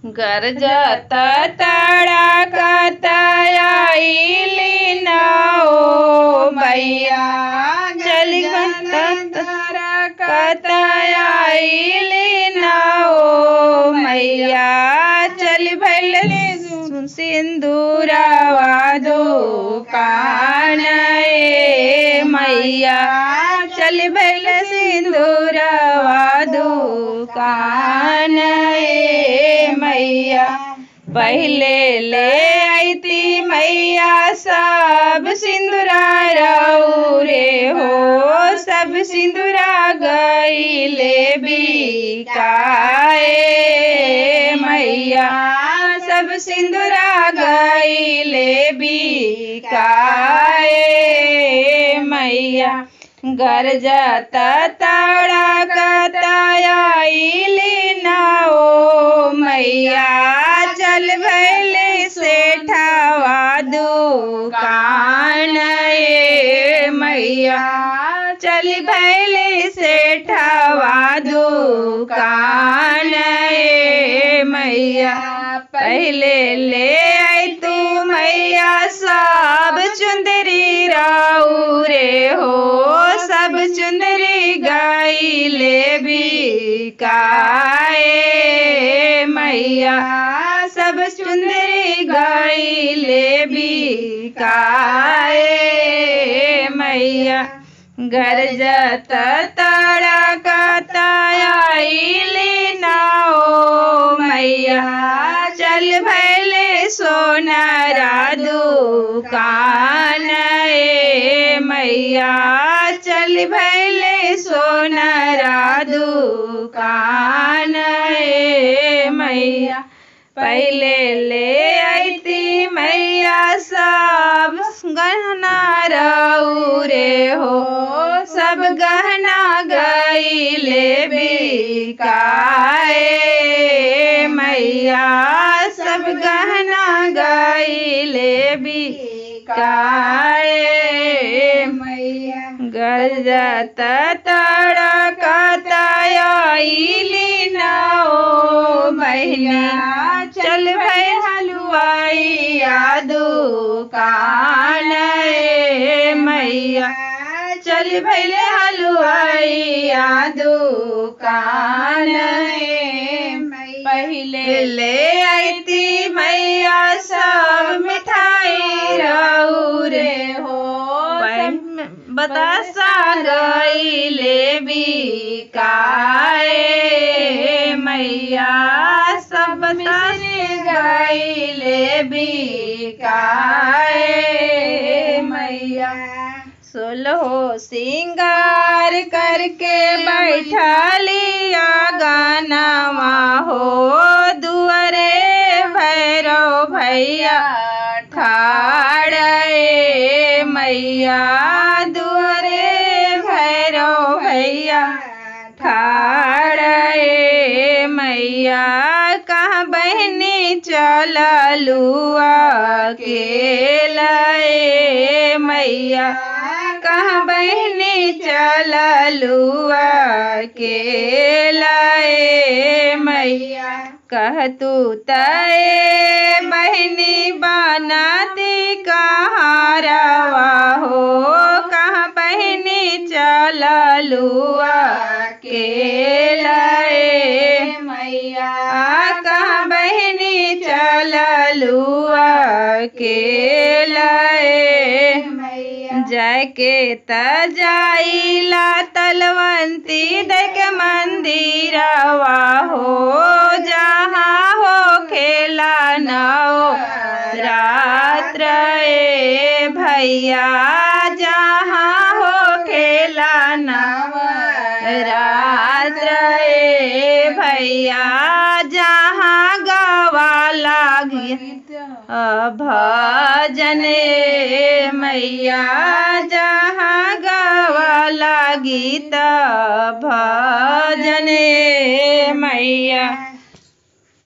गरजत तड़कतयाइली न ओ मैया चल कतयाइली न ओ मैया चल भैल सिंदूरवा दो कान ए मैया चल भैल सिंदूरवा दो कान ए मैया पहले ले आईती मैया सब सिंदूरा रे हो सब सिंदूरा गईले बिकाए मैया सब सिंदूरा गईले बिकाए मैया गरजत तड़कतयाइली न ओ मैया चल भैले सेठवा दुकान ए मैया चल भैले सेठवा दुकान ए मैया पहले ले आई तू मैया सब चुंदरी राऊ रे हो सब चुंदरी गाइले बिकाए मैया सब चुंदरी गाइले बिकाए मैया गरजत तड़कतयाइली ना ओ मैया चल भैले सोनारा दुकान ए मैया चल भैले सोनारा दुकान ए मैया पहले ले आईती मैया सब गहना रऊ रे हो सब गहना गईले बिकाए मैया सब गहना गईले बिकाए मैया गरजत तड़कतयाइली न ओ मैया चल भई हलवाइया दुकान ए मैया चल भैले हलवाइया दुकान ए पहले ले आईती मैया सब मिठाई रऊ रे हो बतासा गईले बिकाए मैया सब बतासे गईले बिकाए मैया सोलहो सिंगार करके बैठलिया गानावा हो दुअरे भैरव भैया ठाड़े मैया दुअरे भैरव भैया ठाड़े मैया कहाँ बहनी चललुआ के लए मैया कहाँ बहनी चललुआ के लए मैया कह तू तय बहनी बनाती कहाँ रवा हो कहाँ बहनी चललुआ के लए मैया कहाँ बहनी चललुआ के लए जाके त जाइला तलवंती देख मंदिरवा हो जहाँ हो खेला नौ रात्र ए भैया जहाँ हो खेला नव रात्र ए भैया जहाँ गवा लागी भजन मैया जहाँ गवा गीत भजन मैया